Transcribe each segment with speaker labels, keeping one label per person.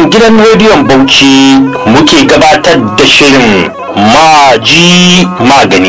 Speaker 1: nan gidan rediyon Bauchi muke gabatar da shirin maji magani.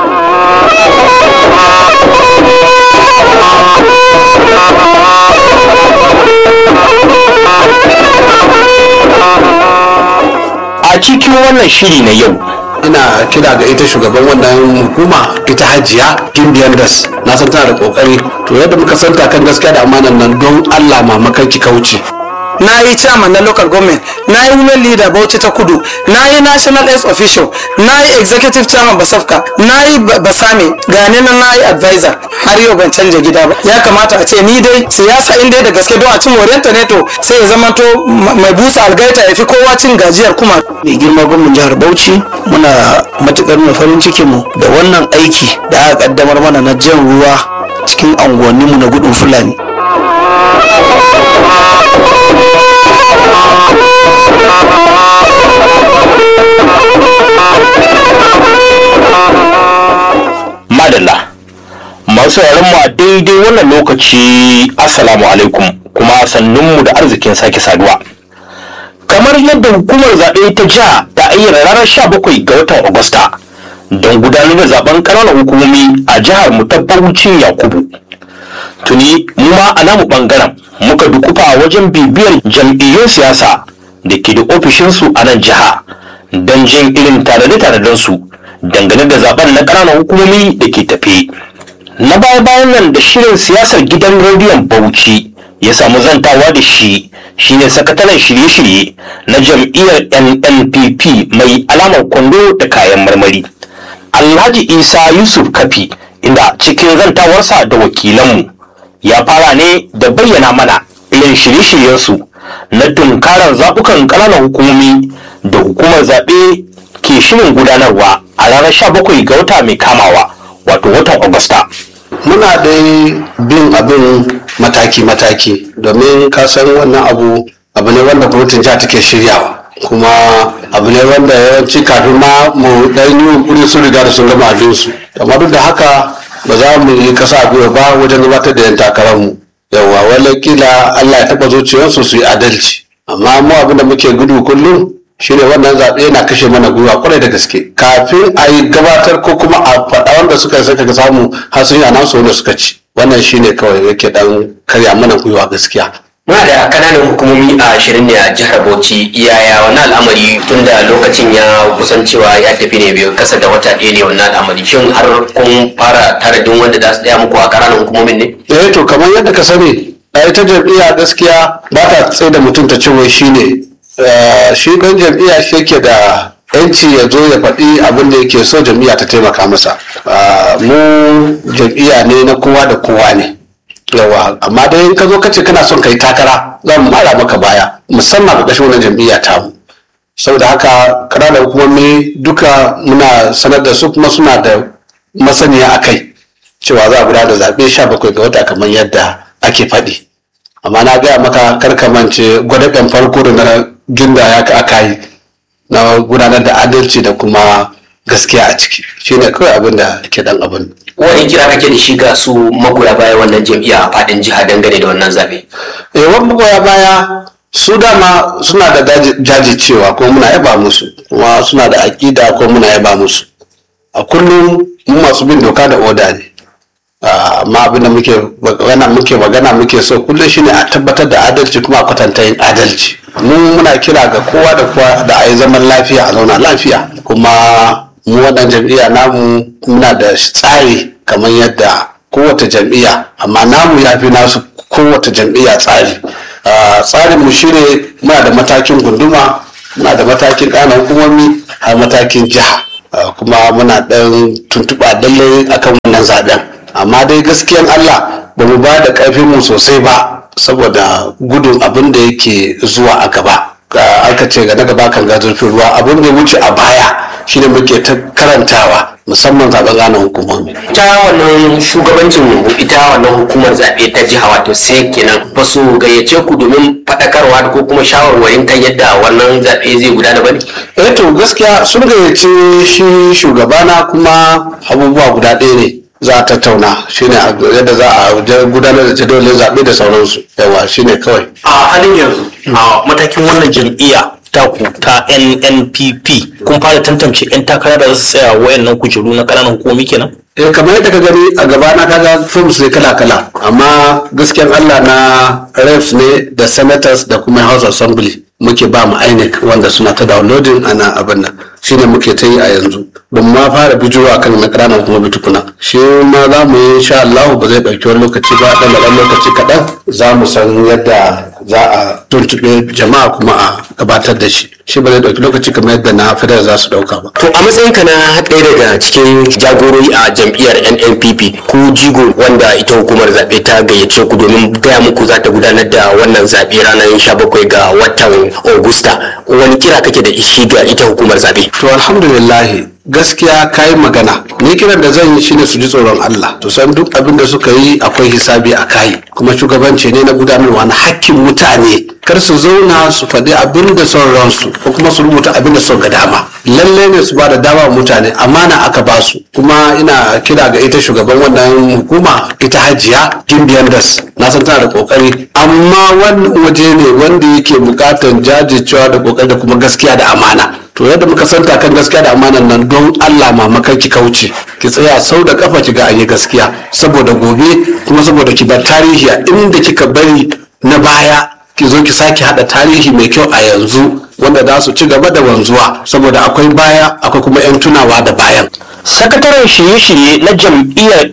Speaker 1: A cikin wannan shiri na yau
Speaker 2: ina kira ga ita shugaban wannan hukuma ita hajiya gimbiyan das na san tana da kokari to yadda muka santa kan gaskiya da amanan nan don allah mamakan ki kauce
Speaker 3: na yi chairman na local government na yi women leader bauchi ta kudu na yi national s official na yi executive chairman basafka na yi basame gane na na yi advisor har yau ban canja gida ba ya kamata a ce ni dai siyasa in dai da gaske don a cin moriyanta ne to sai ya zama to mai busa algaita ya fi kowa cin gajiyar kuma
Speaker 4: mai girma gwamnan jihar bauchi muna matukar nuna farin cikin mu da wannan aiki da aka kaddamar mana na jan ruwa cikin unguwanninmu na gudun fulani
Speaker 1: madalla masu mu a daidai wannan lokaci assalamu alaikum kuma sannunmu da arzikin sake saduwa kamar yadda hukumar zaɓe ta jiha ta ayyana ranar 17 ga watan agusta don gudanar da zaben ƙananan hukumomi a jihar mu ta Bauchin yakubu tuni mu ma a namu ɓangaren muka dukufa wajen bibiyar jam'iyyun siyasa da ke da ofishinsu a nan jiha don jin irin tanade su dangane da zaben na ƙananan hukumomi da ke tafe na baya bayan nan da shirin siyasar gidan rediyon bauchi ya samu zantawa da shi shine sakataren shirye-shirye na jam'iyyar nnpp mai alamar kwando da kayan marmari alhaji isa yusuf kafi inda cikin zantawarsa da wakilanmu ya fara ne da bayyana mana irin shirye-shiryensu na tunkarar zaɓukan ƙananan hukumomi da hukumar zaɓe ke shirin gudanarwa a ranar 17 ga wata mai kamawa wato watan agusta
Speaker 2: muna dai bin abin mataki-mataki domin ka san wannan abu abu ne wanda gwamnatin jiha take shiryawa kuma abu ne wanda yawanci kafin ma mu dan yi yunkuri sun riga da sun gama abinsu amma duk da haka ba za mu yi kasa a gwiwa ba wajen gabatar da yan takararmu yawa wala kila allah ya taɓa zuciyarsu su yi adalci amma mu abin da muke gudu kullum shine wannan zaɓe yana kashe mana gwiwa kwarai da gaske kafin a yi gabatar ko kuma a faɗa wanda suka saka samu har sun yi anansu wanda suka ci wannan shine kawai yake dan karya mana gwiwa gaskiya
Speaker 5: muna da kananan hukumomi a ashirin ne a jihar bauchi yaya wani al'amari tun da lokacin ya kusan cewa ya tafi ne biyu kasa da wata ɗaya ne wannan al'amari shin har kun fara taradin wanda za su tsaya muku a kananan hukumomin ne
Speaker 2: eh to kamar yadda ka sani a ita jam'iyya gaskiya ba ta tsaye da mutum ta ce wai shine shi ɗan jam'iyya shi yake da yanci ya zo ya faɗi abin da yake so jam'iyya ta taimaka masa mu jam'iyya ne na kowa da kowa ne yawa amma dai in ka zo ka ce kana son ka yi takara za mu mara maka baya musamman ga ƙashin wannan jam'iyya ta mu saboda haka ƙananan hukumomi duka muna sanar da su kuma suna da masaniya a kai cewa za a gudanar da zaɓe sha bakwai ga wata kamar yadda ake faɗi amma na gaya maka karka mance gwadaben farko da na ginda ya ka aka yi na gudanar da adalci da kuma gaskiya a ciki shine kawai abin da ke dan abin
Speaker 5: wani kira kake da shi ga su magoya baya wannan jam'iyya a fadin jiha dangane da wannan zabe
Speaker 2: eh wani magoya baya su dama suna da jajircewa kuma muna yaba musu kuma suna da aƙida kuma muna yaba musu a kullum mu masu bin doka da oda ne amma abin da muke magana muke magana muke so kullum shine a tabbatar da adalci kuma a kwatanta yin adalci mu muna kira ga kowa da kowa da a yi zaman lafiya a zauna lafiya kuma mu waɗannan jam'iyya namu muna da tsari kamar yadda kowace jam'iyya amma namu ya fi nasu kowace jam'iyya tsari tsarin mu shine muna da matakin gunduma muna da matakin ƙananan hukumomi har matakin jiha kuma muna ɗan tuntuɓa lallai akan wannan zaɓen amma dai gaskiyan Allah ba mu ba da ƙarfin mu sosai ba saboda gudun abin da yake zuwa a gaba aka ce ga na gaba kan ga zurfin ruwa abin da wuce a baya shine muke ta karantawa musamman zaben ranar hukumomi
Speaker 5: ita wannan shugabancin ita wannan hukumar zaɓe ta jiha wato sai kenan ba su gayyace ku domin faɗakarwa ko kuma shawarwarin kan yadda wannan zaɓe zai gudana ba ne
Speaker 2: eh to gaskiya sun gayyace shi shugabana kuma abubuwa guda ɗaya ne za a tattauna shine a- yadda za a je gudanar da jadawalin zaɓe da sauransu yawa shine kawai
Speaker 1: a halin yanzu a matakin wannan jam'iyya taku ta nnpp kun fara tantance 'yan takara da za su tsaya wayannan kujeru na ƙananan hukumomi kenan
Speaker 2: eh kamar yadda ka gani a gaba na kaga films ne kala kala amma gaskiyan Allah na reps ne da senators da kuma house assembly muke ba mu INEC wanda suna ta downloading ana abin nan shine muke ta yi a yanzu ban ma fara bijirowa kan na ƙananan kuma tukuna shi ma za mu yi insha Allah ba zai ɗauki wani lokaci ba ɗan da ɗan lokaci kaɗan za mu san yadda za a tuntuɓe jama'a kuma a gabatar da shi shi ba zai ɗauki lokaci kamar yadda na federal za su ɗauka ba
Speaker 5: To a matsayinka na ɗaya daga cikin jagorori a jam'iyyar NNPP ku jigo wanda ita hukumar zaɓe ta gayyace ku domin gaya muku za ta gudanar da wannan zaɓe ranar 17 ga watan Agusta. Wani kira kake da shi ga ita hukumar zaɓe?
Speaker 2: To alhamdulillah gaskiya kayi magana ni kiran da zan yi shine su ji tsoron Allah to san duk abin da suka yi akwai hisabi a kai kuma shugabanci ne na gudanarwa na hakkin mutane kar su zauna su faɗi abin da son ransu ko kuma su rubuta abin da son ga dama lalle ne su ba da dama wa mutane amana aka ba su kuma ina kira ga ita shugaban wannan hukuma ita hajiya gimbiyan das na san tana da kokari amma wannan waje ne wanda yake bukatan jajircewa da kokari da kuma gaskiya da amana to yadda muka santa kan gaskiya da amanan nan don Allah mamakan ki kauce ki tsaya sau da kafa ki ga an yi gaskiya saboda gobe kuma saboda ki bar tarihi a inda kika bari na baya ki zo ki sake hada tarihi mai kyau a yanzu wanda za su ci gaba da wanzuwa saboda akwai baya akwai kuma 'yan tunawa da bayan
Speaker 1: sakataren shirye-shirye na jam'iyyar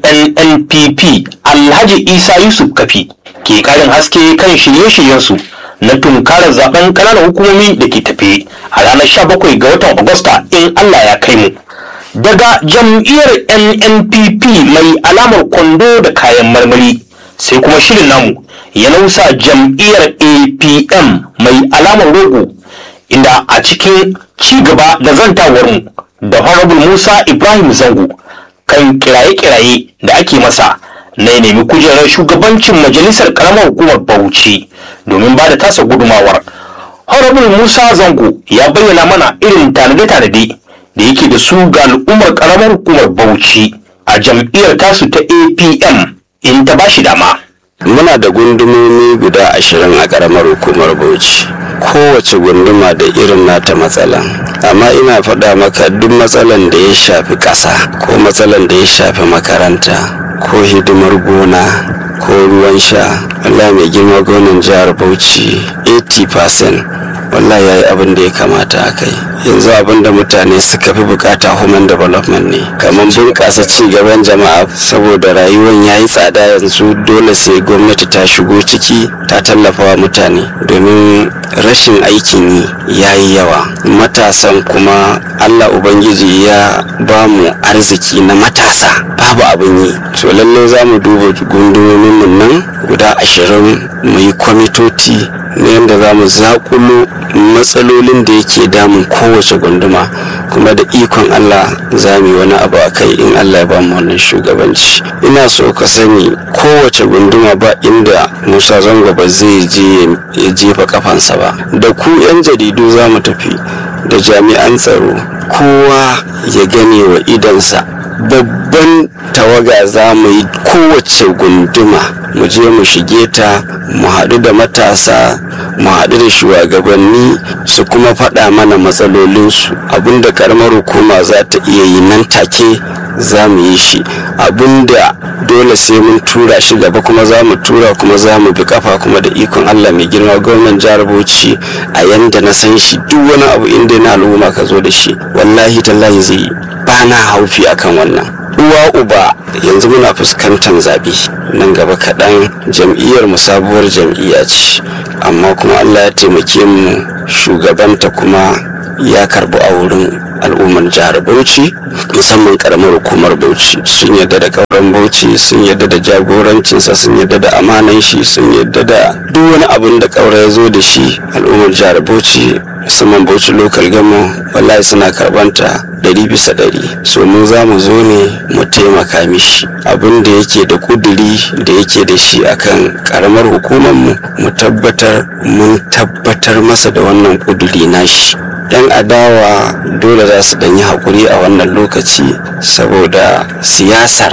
Speaker 1: nnpp alhaji isa yusuf kafi ke karin haske kan shirye-shiryensu na tunkarar zaben ƙananan hukumomi da ke tafe a ranar 17 ga watan agusta in allah ya kai mu daga jam'iyyar nnpp mai alamar kwando da kayan marmari sai kuma shirin namu ya nausa jam'iyyar apm mai alamar rogo inda a cikin ci gaba da zantawarmu da honorable musa ibrahim zango kan kiraye-kiraye da ake masa na ya nemi kujerar shugabancin majalisar karamar hukumar bauchi domin ba da tasa gudumawar honorable musa zango ya bayyana mana irin tanade-tanade da yake da su ga al'ummar karamar hukumar bauchi a jam'iyyar tasu ta apm in ta bashi dama
Speaker 6: muna da gundumomi guda ashirin a karamar hukumar bauchi kowace gunduma da irin nata matsala amma ina faɗa maka duk matsalan da ya shafi ƙasa ko matsalan da ya shafi makaranta ko hidimar gona ko ruwan sha wallahi mai girma gonan jihar bauchi 80% wallahi ya yi abin da ya kamata a kai yanzu abin da mutane suka fi bukata human development ne kamar bunƙasa ci gaban jama'a saboda rayuwar ya yi tsada yanzu dole sai gwamnati ta shigo ciki ta tallafa wa mutane domin rashin aikin yi ya yi yawa matasan kuma allah ubangiji ya ba mu arziki na matasa babu abin yi to lallai za mu duba gundumomin nan guda ashirin mu yi kwamitoci na yadda za mu zakulo matsalolin da yake damun kowace gunduma kuma da ikon Allah za mu yi wani abu a kai in Allah ya ba mu wannan shugabanci ina so ka sani kowace gunduma ba inda Musa Zango ba zai je ya jefa kafansa ba da ku 'yan jaridu za mu tafi da jami'an tsaro kowa ya gane wa idansa babban tawaga za mu yi kowace gunduma mu je mu shige ta mu haɗu da matasa mu haɗu da shugabanni su kuma faɗa mana matsalolinsu abinda karamar hukuma za ta iya yi nan take za mu yi shi abinda dole sai mun tura shi gaba kuma za mu tura kuma za mu bi kafa kuma da ikon allah mai girma gwamnan jihar bauchi a yanda na san shi duk wani abu inda na al'umma ka zo da shi wallahi tallahi zai yi ba na haufi akan wannan uwa uba yanzu muna fuskantar zaɓe nan gaba kaɗan jam'iyyar mu sabuwar jam'iyya ce amma kuma allah ya taimake mu shugabanta kuma ya karbi a wurin al'ummar jihar bauchi musamman karamar hukumar bauchi sun yadda da kauran bauchi sun yadda da jagorancinsa sun yadda da amanan shi sun yadda da duk wani abin da kaura ya zo da shi al'ummar jihar bauchi musamman bauchi local gamo wallahi suna karbanta ɗari bisa ɗari so mu za mu zo ne mu taimaka mishi abin da yake da kuduri da yake da shi akan karamar hukumar mu mu tabbatar mun tabbatar masa da wannan kuduri nashi yan adawa dole za su ɗanyi haƙuri a wannan lokaci saboda siyasar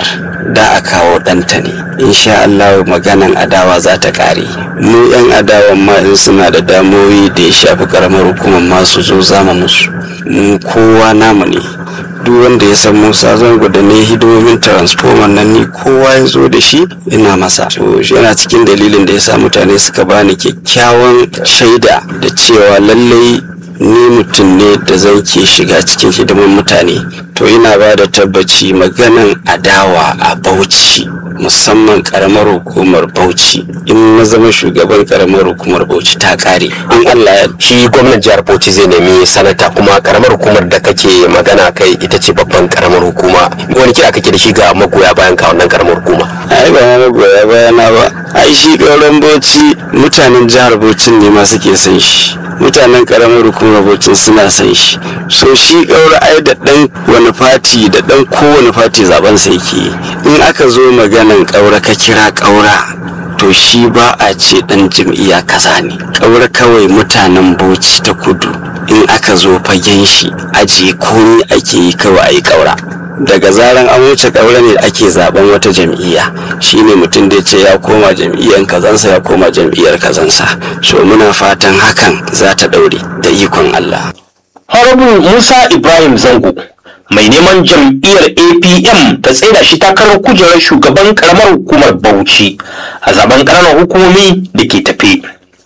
Speaker 6: da a kawo ɗanta ne insha Allah maganan adawa za ta ƙare mu 'yan adawan ma in suna da damoyi da ya shafi karamar hukumar masu zo zama musu mu kowa namu ne duk wanda ya san musa zango da ne hidimomin transformer nan ni kowa ya zo da shi ina masa so shi yana cikin dalilin da ya sa mutane suka bani kyakkyawan shaida da cewa lallai ni mutum ne da zan ke shiga cikin hidimin mutane to ina ba da tabbaci maganan adawa a bauchi musamman karamar hukumar bauchi in na zama shugaban karamar hukumar bauchi ta kare in allah ya
Speaker 5: shi gwamnan jihar bauchi zai nemi sanata kuma karamar hukumar da kake magana kai ita ce babban karamar hukuma wani kira kake da shi ga magoya bayan ka wannan karamar hukuma
Speaker 6: ai ba na goya bayana ba ai shi ƙauren bauchi mutanen jihar bauchi ne ma suke son shi mutanen karamar hukumar bauchi suna son shi so shi ƙaura ai da ɗan wani fati da ɗan kowane fati zaben sa yake in aka zo maganan ƙaura ka kira ƙaura to shi ba a ce ɗan jam'iyya kaza ne ƙaura kawai mutanen bauchi ta kudu in aka zo fagen shi ajiye komi ake yi kawai a yi ƙaura daga zaran an wuce ƙaura ne ake zaben wata jam'iyya shine mutum da ya ce ya koma jam'iyyar kazansa ya koma jam'iyyar kazansa so muna fatan hakan za ta ɗaure da ikon Allah
Speaker 1: Honorable Musa Ibrahim Zango mai neman jam'iyyar APM ta tsaida shi takarar kujerar shugaban karamar hukumar Bauchi a zaben ƙananan hukumomi da ke tafe.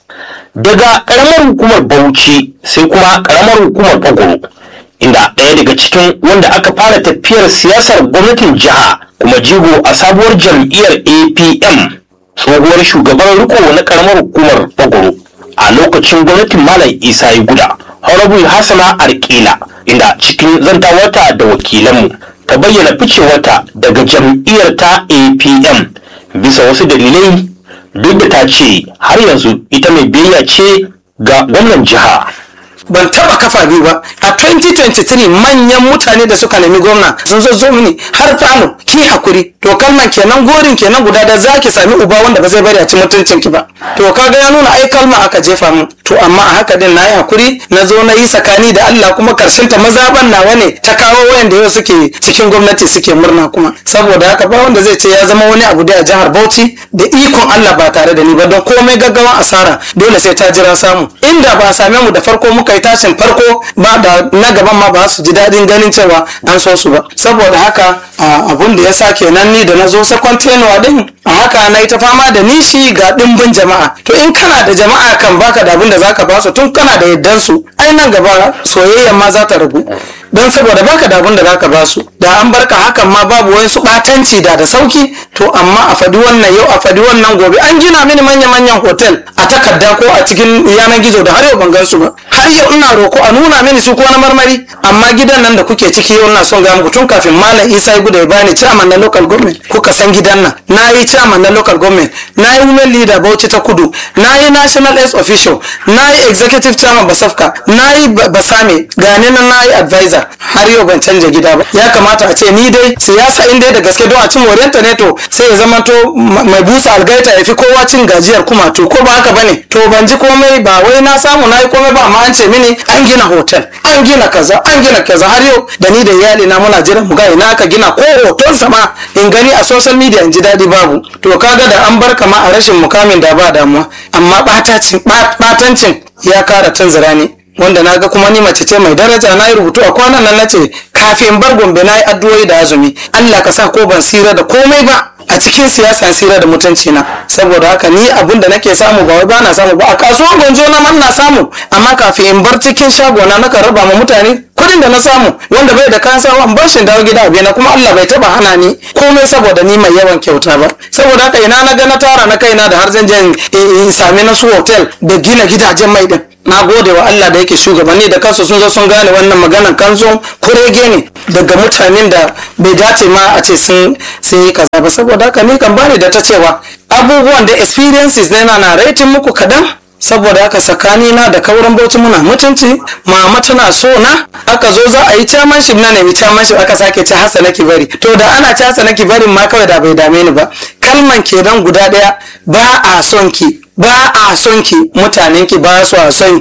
Speaker 1: Daga karamar hukumar Bauchi sai kuma karamar hukumar Bagoro inda ɗaya daga cikin wanda aka fara tafiyar siyasar gwamnatin jiha kuma jigo a sabuwar jam'iyyar APM tsohuwar shugaban riko na karamar hukumar Bagoro a lokacin gwamnatin Malam Isa ya guda. Honorable Hassana Arkila inda cikin zantawarta da wakilanmu ta bayyana ficewarta daga jam'iyyar ta APM bisa wasu dalilai duk da ta ce har yanzu ita mai biyayya ce ga gwamnan jiha.
Speaker 3: ban taba kafa biyu ba a 2023 manyan mutane da suka nemi gwamna sun zo zo mini har falo ki hakuri to kalman kenan gorin kenan guda da zaki sami uba wanda ba zai bari a ci mutuncin ki ba to kaga ya nuna ai kalma aka jefa min to amma a haka din nayi hakuri na zo na yi sakani da Allah kuma karshen ta mazaban nawa ne ta kawo wayanda yau suke cikin gwamnati suke murna kuma saboda haka ba wanda zai ce ya zama wani abu da a jihar Bauchi da ikon Allah ba tare da ni ba don komai gaggawan asara dole sai ta jira samu inda ba a same mu da farko muka yi tashin farko ba da na gaban ma ba su ji daɗin ganin cewa an so su ba saboda haka abun da ya sa kenan ni da na zo second tenure din a haka na yi ta fama da nishi ga ɗimbin jama'a to in kana da jama'a kan baka da abin da zaka ba su tun kana da yaddan su ai nan gaba soyayyan ma za ta ragu don saboda baka da abin da zaka ba su da an barka hakan ma babu wani su batanci da da sauki to amma a fadi wannan yau a fadi wannan gobe an gina mini manya manyan hotel a takarda ko a cikin yanar gizo da har yau ban gan su ba har yau ina roko a nuna mini su ko na marmari amma gidan nan da kuke ciki yau ina son ga muku tun kafin malam Isa ya gudu ya bani chairman na local government kuka san gidan nan na yi chairman na local government na yi women leader Bauchi ta Kudu na yi national S official na yi executive chairman Basafka na yi Basame gane nan na yi advisor har yau ban canja gida ba ya kamata a ce ni dai siyasa in dai da gaske don a cin moriyanta ne to sai ya zama to mai busa algaita ya fi kowa cin gajiyar kuma to ko ba haka bane to ban ji komai ba wai na samu na yi komai ba amma an ce mini an gina hotel an gina kaza an gina kaza har yau da ni da iyali na muna jiran mu ga ina aka gina ko hoton sama in gani a social media in ji daɗi babu to kaga da an bar kama a rashin mukamin da ba damuwa amma ɓatancin ya kara tunzura ne wanda na ga kuma ni mace ce mai daraja na yi rubutu a kwanan nan na ce kafin bar gombe na yi addu'o'i da azumi Allah ka sa ko ban sira da komai ba a cikin siyasa sira da mutunci na saboda haka ni abin da nake samu ba wai bana samu ba a kasuwan gonjo na man na samu amma kafin in bar cikin shagona na raba ma mutane kudin da na samu wanda bai da kayan sawa in bar shi dawo gida na kuma Allah bai taba hana ni komai saboda ni mai yawan kyauta ba saboda haka ina na ga na tara na kaina da har zan je in sami na su hotel da gina gidajen mai din na gode wa Allah da yake shugabanni da kansu sun zo sun gane wannan maganan kanzo kurege ne daga mutanen da bai dace ma a ce sun yi kaza ba saboda haka ni kan bani da ta cewa abubuwan da experiences na yana na rating muku kadan saboda haka tsakani na da kauran bauchi muna mutunci mama tana so na aka zo za a yi chairmanship na nemi chairmanship aka sake ci hasa na kibari to da ana ci hasa na kibarin ma kawai da bai dame ni ba kalman kenan guda daya ba a son ki ba a son ki mutanen ki ba su a son ki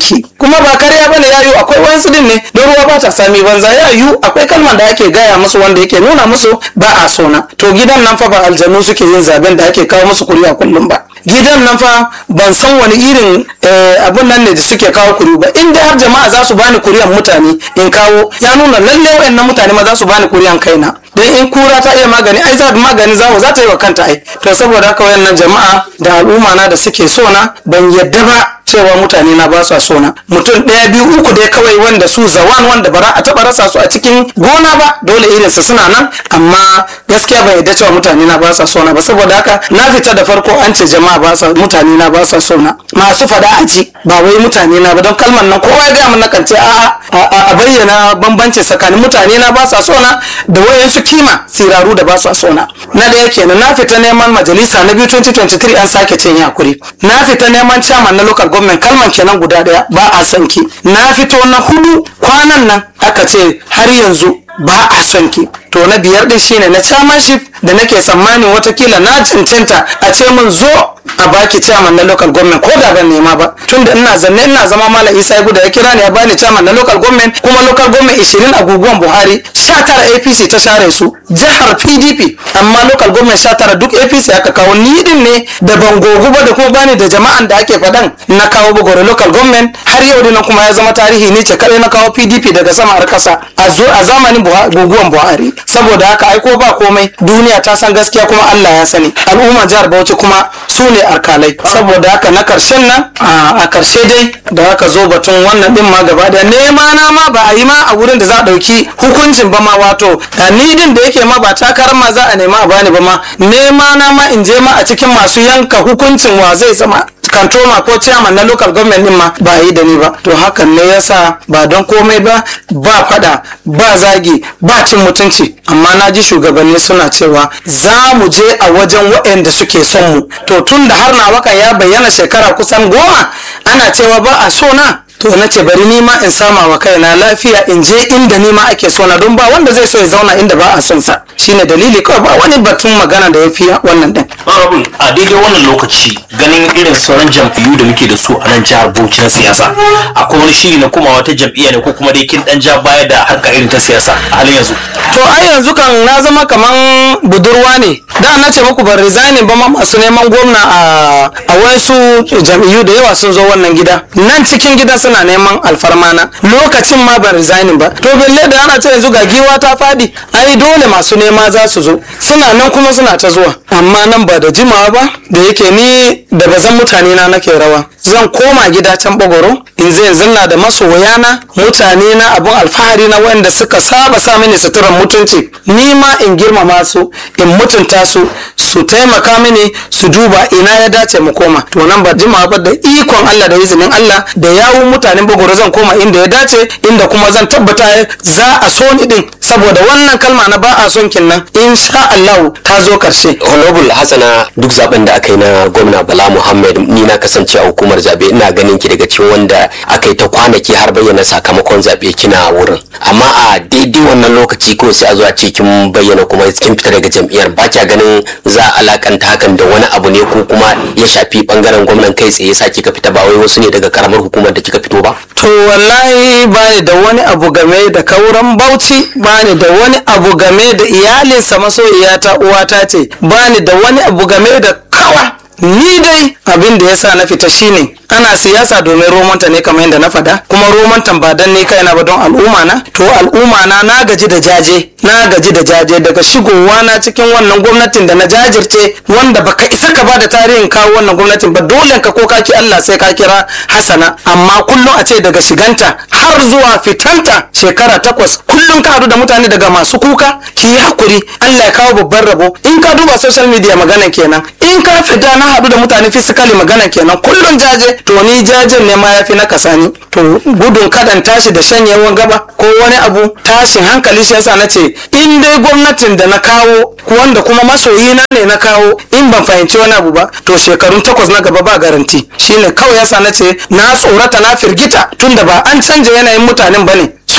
Speaker 3: kuma ba karya bane ya yiwu akwai wayansu din ne don ruwa ba ta sami banza ya yiwu akwai kalman da ake gaya musu wanda yake nuna musu ba a sona to gidan nan fa ba aljanu suke yin zaben da ake kawo musu kuri'a kullum ba gidan nan fa ban san wani irin abun nan ne da suke kawo kuri ba in dai har jama'a za su bani kuri'an mutane in kawo ya nuna lalle wayannan mutane ma za su bani kuri'an kaina dan in kura ta iya magani ai za magani zawo za ta yi wa kanta ai to saboda haka wayannan jama'a da al'umma na da suke so na ban yadda ba cewa mutane na ba su so na mutum ɗaya biyu uku dai kawai wanda su zawan wanda bara a taɓa rasa su a cikin gona ba dole irinsa suna nan amma gaskiya ban yadda cewa mutane na ba sa so na ba saboda haka na fita da farko an ce jama'a ba sa mutane na ba sa so na masu fada a ji ba wai mutane na ba don kalmar nan kowa ya gaya mun nakan ce a a bayyana bambanci tsakanin mutane na ba sa so na da wayansu kima siraru da ba sa so na na da yake na fita neman majalisa na biyu 2023 an sake cin yakuri na fita neman chairman na local government kalman kenan guda daya ba a son ki na fito na hudu kwanan nan aka ce har yanzu ba a son ki to na biyar din shine na chairmanship da nake tsammanin watakila na cancanta a ce mun zo a baki chairman na local government ko da ban nema ba tunda ina zanne ina zama malam isa ibu da ya kira ni ya bani chairman na local government kuma local government 20 a guguwan buhari 19 apc ta share su jihar pdp amma local government 19 duk apc aka kawo ni din ne da ban gogu ba da kuma bani da jama'an da ake faɗan na kawo bugore local government har yau dinan kuma ya zama tarihi ni ce kadai na kawo pdp daga sama har kasa a zamanin guguwan buhari saboda haka aiko ba komai duniya ta san gaskiya kuma allah ya sani al'umma jihar bauchi kuma su ne alkalai saboda haka na karshen nan a karshe dai da aka zo batun wannan din ma gaba da nema na ma ba a yi ma a wurin da za a dauki hukuncin ba ma wato ni din da yake ma ba takarar ma za a nema a bani ba ma nema na ma in je ma a cikin masu yanka hukuncin wa zai zama kantoma ko chairman na local government din ma ba yi da ni ba to hakan ne yasa ba don komai ba ba fada ba zagi ba cin mutunci amma na ji shugabanni suna cewa za mu je a wajen waɗanda suke son mu to tun da har na wakan ya bayyana shekara kusan goma ana cewa ba a so na to na ce bari ni ma in sama wa kaina lafiya in je inda ni ma ake so na don ba wanda zai so ya zauna inda ba a son sa shine dalili kawai ba wani batun magana da ya fi wannan din
Speaker 1: Honorable a daidai wannan lokaci ganin irin sauran jam'iyyu da muke da su a nan jihar Bauchi na siyasa akwai wani shiri na kuma wata jam'iyya ne ko kuma dai kin dan ja baya da harka irin ta siyasa a halin yanzu
Speaker 3: to ai yanzu kan na zama kaman budurwa ne da na ce muku ban resigning ba ma masu neman gwamna a a wasu jam'iyyu da yawa sun zo wannan gida nan cikin gidan suna neman alfarma na lokacin ma ban resigning ba to belle da ana ce yanzu ga giwa ta fadi ai dole masu nema za su zo suna nan kuma suna ta zuwa amma nan ba da jimawa ba da yake ni da bazan mutane na nake rawa zan koma gida can bagoro in zai zanna da masoyana mutane na abun alfahari na wanda suka saba sa mini suturan mutunci ni ma in girmama su in mutunta su su taimaka mini su duba ina ya dace mu koma to nan ba jimawa ba da ikon Allah da izinin Allah da yawun mutanen bagoro zan koma inda ya dace inda kuma zan tabbata za a so ni din saboda wannan kalma na ba a son kin nan insha Allah ta zo karshe
Speaker 5: honorable hassana duk zaben da aka yi na gwamna bala muhammad ni na kasance a hukumar zabe ina ganin ki daga cikin wanda aka yi ta kwanaki har bayyana sakamakon zabe kina wurin amma a daidai wannan lokaci kawai sai a zo a ce kin bayyana kuma kin fita daga jam'iyyar ba kya ganin za a alakanta hakan da wani abu ne ko kuma ya shafi bangaren gwamnan kai tsaye sa kika fita ba wai wasu ne daga karamar hukumar da kika fito ba
Speaker 3: to wallahi bani da wani abu game da kauran bauchi bani da wani abu game da iyalinsa masoyiyata uwata ce bani da wani abu game da kawa ni dai abin da yasa na fita shine ana siyasa domin romanta ne kamar yadda na fada kuma romantan ba dan ne kaina ba don al'umma na to al'umma na na gaji da jaje na gaji da jaje daga shigowa na cikin wannan gwamnatin da na jajirce wanda baka isa ka ba da tarihin kawo wannan gwamnatin ba dole ka ko ka ki Allah sai ka kira Hassana amma kullum a ce daga shiganta har zuwa fitanta shekara takwas kullum ka hadu da mutane daga masu kuka ki yi hakuri Allah ya kawo babban rabo in ka duba social media magana kenan in ka fita na hadu da mutane physically magana kenan kullum jaje to ni jajen ne ma yafi na kasani to gudun kadan tashi da shanyewan gaba ko wani abu tashin hankali shi yasa nace in dai gwamnatin da na kawo wanda kuma masoyina ne na kawo in ban fahimci wani abu ba to shekarun takwas na gaba ba garanti shine kawai yasa nace na tsorata na firgita tunda ba an canja yanayin mutanen bane su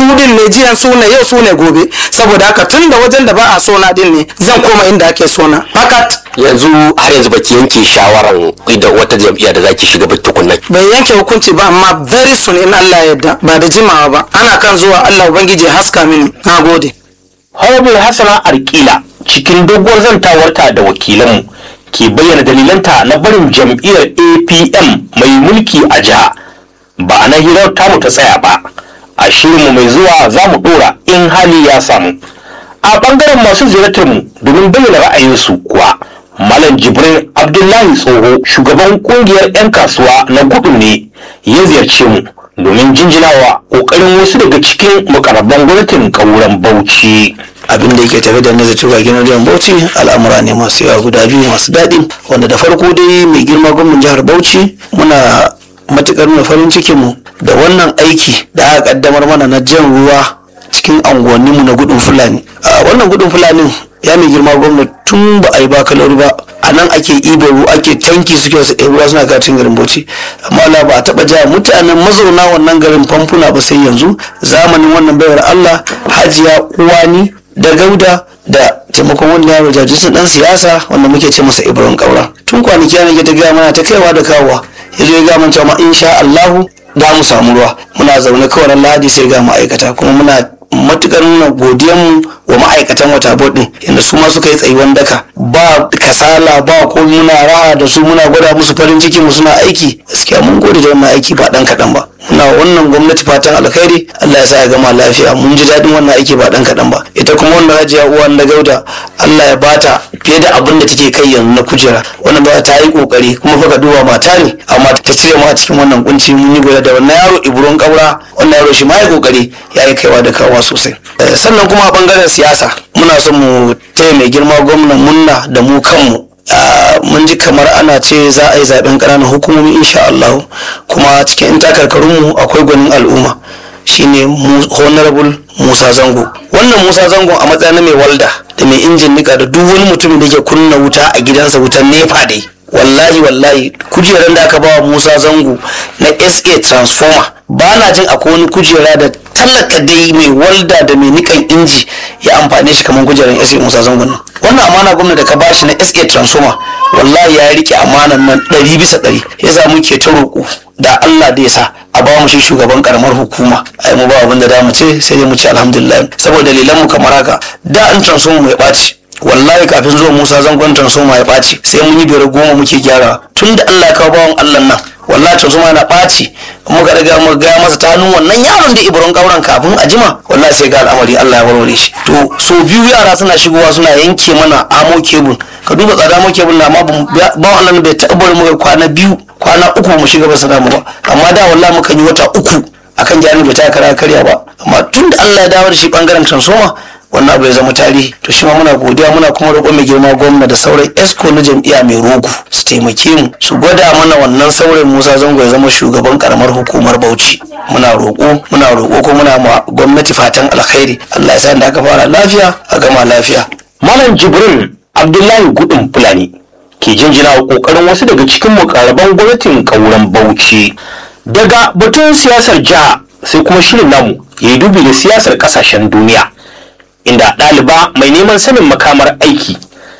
Speaker 3: su din ne jiyan su ne yau su ne gobe saboda haka tun da wajen da ba a sona din ne zan koma inda ake sona fakat
Speaker 5: yanzu har yanzu baki yanke shawaran da wata jam'iyya da zaki shiga ba tukunna
Speaker 3: bai yanke hukunci ba amma very soon in Allah ya yarda ba da jimawa ba ana kan zuwa Allah ubangiji ya haska mini na gode
Speaker 1: Honorable Hassana Arkila cikin doguwar zantawarta da wakilanmu ke bayyana dalilanta na barin jam'iyyar APM mai mulki a jiha. Ba a na hirar tamu ta tsaya ba, a shirinmu mai zuwa za mu ɗora in hali ya samu. A ɓangaren masu ziyartarmu domin bayyana ra'ayinsu kuwa, Malam Jibrin Abdullahi Tsoho shugaban ƙungiyar 'yan kasuwa na gudu ne ya ziyarce mu domin jinjinawa ƙoƙarin wasu daga cikin mukarraban gwamnatin ƙauren Bauchi.
Speaker 4: abin da yake tafe da nazar cewa gidan rediyon bauchi al'amura ne masu yawa guda biyu masu daɗi wanda da farko dai mai girma gwamnan jihar bauchi muna matukar nuna farin cikin mu da wannan aiki da aka kaddamar mana na jan ruwa cikin anguwanninmu na gudun fulani a wannan gudun fulanin ya mai girma gwamna tun ba a yi ba kalori ba a nan ake ibo ruwa ake tanki suke wasu ɗaya ruwa suna katin garin bauchi amma la ba a taɓa ja mutanen mazauna wannan garin famfuna ba sai yanzu zamanin wannan baiwar allah hajiya uwani da gauda da taimakon wani yaro jajirsun dan siyasa wanda muke ce masa ibrahim kaura tun kwanaki yana ta gaya mana ta kaiwa da kawowa ya zo ya gaya mana cewa ma insha allahu da mu samu ruwa muna zaune kawai ran lahadi sai ga ma'aikata kuma muna matukar nuna godiyanmu wa ma'aikatan wata din yadda su ma suka yi tsayuwan daka ba kasala ba ko muna raha da su muna gwada musu farin ciki mu suna aiki gaskiya mun gode da wannan aiki ba dan kaɗan ba muna wannan gwamnati fatan alkhairi Allah ya sa ya gama lafiya mun ji daɗin wannan aiki ba dan kaɗan ba ita kuma wannan hajiya uwan da gauda Allah ya bata fiye da abin da take kai yanzu na kujera wannan ba ta yi kokari kuma fa ka duba mata ne amma ta cire mu a cikin wannan kunci mun yi gwada da wannan yaro ibron kaura wannan yaro shi ma ya kokari ya yi kaiwa da kawa sosai sannan kuma a bangaren siyasa muna son mu taya mai girma gwamnan munna da mu kanmu mun ji kamar ana ce za a yi zaben ƙananan hukumomi insha Allah kuma cikin in takarkarunmu akwai gwanin al'umma shine honorable Musa Zango wannan Musa Zango a matsayin mai walda da mai injin nika da duk wani mutumin da ke kunna wuta a gidansa wutan nefa dai wallahi wallahi kujeran da aka bawa Musa Zango na SA transformer ba na jin akwai wani kujera da tallaka dai mai walda da mai nikan inji ya amfane shi kamar kujeran SA Musa Zango nan wannan amana gwamna da ka bashi na SA transformer wallahi ya rike amanan nan ɗari bisa ɗari ya sa muke ta roƙo da Allah da ya sa a ba mu shi shugaban karamar hukuma ai mu ba abin da mu ce sai dai mu ce alhamdulillah saboda dalilan mu kamar haka da an transformer mai ɓaci wallahi kafin zuwa Musa zangon transformer ya ɓaci sai mun yi biyar goma muke gyara tun da Allah ya kawo bawan Allah nan wallahi transformer yana ɓaci muka riga mu ga masa ta hannun wannan yaron da ibron kauran kafin a jima wallahi sai ga al'amari Allah ya warware shi to so biyu yara suna shigowa suna yanke mana amo kebul ka duba tsada amo kebul na amma ba wannan bai taɓa bari muka kwana biyu kwana uku mu shiga ba su damu ba amma da wallahi muka yi wata uku akan gyaran bai ta kara karya ba amma tun da Allah ya dawo da shi bangaren transformer wannan abu ya zama tarihi to shi ma muna godiya muna kuma roƙo mai girma gwamna da sauran esco na jam'iyya mai rogo su taimake mu su gwada mana wannan sauran musa zango ya zama shugaban karamar hukumar bauchi muna roƙo muna roƙo ko muna ma gwamnati fatan alkhairi allah ya sa da aka fara lafiya a gama lafiya
Speaker 1: Malam Jibrin Abdullahi Gudun Fulani ke jinjina wa kokarin wasu daga cikin mukarraban gwamnatin kauran Bauchi. Daga batun siyasar jiha sai kuma shirin namu ya yi dubi da siyasar kasashen duniya. Inda ɗaliba mai neman sanin makamar aiki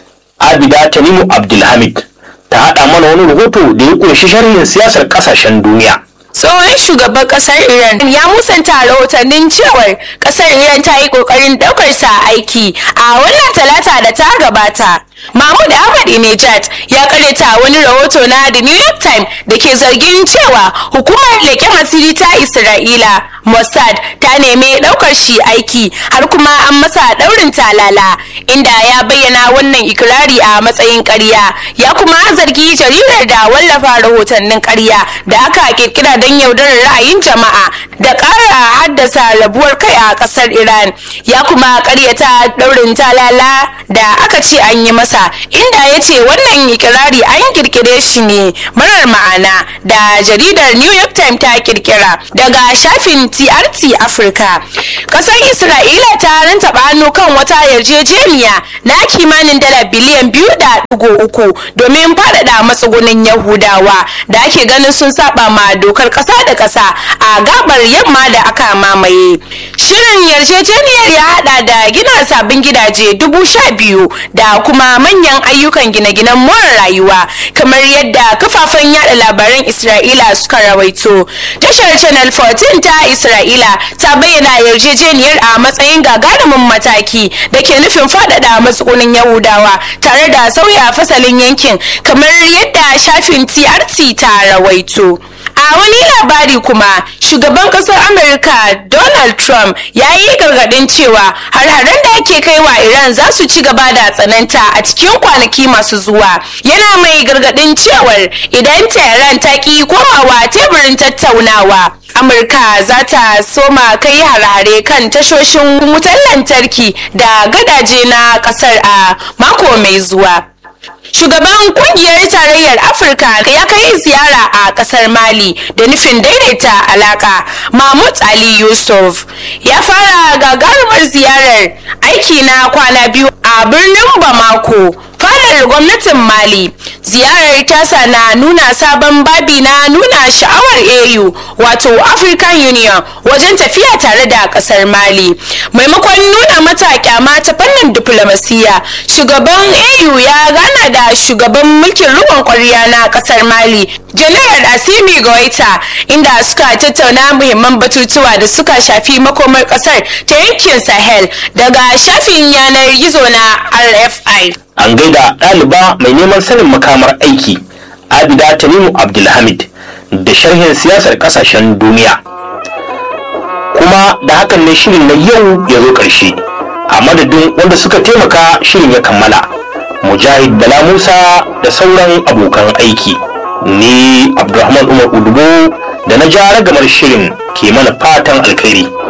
Speaker 1: Abida Tanimu Abdulhamid ta haɗa mana wani rahoto da ya ƙunshi sharhin siyasar kasashen duniya.
Speaker 7: tsohon shugaban kasar iran ya musanta rahotannin cewar kasar iran ta yi kokarin daukar sa aiki a wannan talata da ta gabata mahmud ahmadinejad ya karyata wani rahoto na the new york times da ke zargin cewa hukumar leƙen asiri ta isra'ila mossad ta nemi daukar shi aiki har kuma an masa daurin talala inda ya bayyana wannan ikirari a matsayin ƙarya ya kuma zargi jaridar da wallafa rahotannin ƙarya da aka kirkira don yaudarar ra'ayin jama'a da ƙara haddasa rabuwar kai a ƙasar iran ya kuma ƙaryata daurin talala da aka ce an yi masa inda ya ce wannan ikirari an kirkire shi ne marar ma'ana da jaridar new york times ta kirkira daga shafin trt africa ƙasar isra'ila ta rantaba hannu kan wata yarjejeniya na kimanin dala biliyan biyu da ɗigo uku domin faɗaɗa matsugunin yahudawa da ake ganin sun saba ma dokar ƙasa da ƙasa a gabar yamma da aka mamaye Shirin yarjejeniyar ya hada da gina sabbin gidaje dubu sha biyu da kuma manyan ayyukan gine-ginen more rayuwa kamar yadda kafafen yada labaran Isra'ila suka rawaito. Tashar Channel 14 ta Isra'ila ta bayyana yarjejeniyar a matsayin gagarumin mataki da ke nufin faɗaɗa matsugunin Yahudawa tare da sauya fasalin yankin kamar yadda shafin TRT ta rawaito. A wani labari kuma shugaban kasar Amurka Donald Trump ya yi gargadin cewa har-haren da ake kai wa Iran za su ci gaba da tsananta a cikin kwanaki masu zuwa. Yana mai gargadin cewar idan Tehran ta ki komawa teburin tattaunawa. Amurka za ta soma kai har-hare kan tashoshin wutar lantarki da gadaje na kasar a mako mai zuwa. Shugaban kungiyar tarayyar Afirka ya kai ziyara a kasar Mali da nufin daidaita alaka. Mahmud Ali Yusuf ya fara gagarumar ziyarar aiki na kwana biyu a birnin Bamako. fadar gwamnatin mali ziyarar tasa na nuna sabon babi na nuna sha'awar au wato african union wajen tafiya tare da kasar mali maimakon nuna mata kyama ta fannin diplomasiya shugaban au ya gana da shugaban mulkin rikon kwarya na kasar mali general asimi goita inda suka tattauna muhimman batutuwa da suka shafi makomar kasar ta yankin sahel daga shafin yanar gizo na rfi
Speaker 1: an gaida ɗaliba mai neman sanin makamar aiki abida tanimu abdulhamid da sharhin siyasar ƙasashen duniya kuma da hakan ne shirin na yau ya zo ƙarshe a madadin wanda suka taimaka shirin ya kammala mujahid bala musa da sauran abokan aiki ni abdulrahman umar udubo da na ja ragamar shirin ke mana fatan alkhairi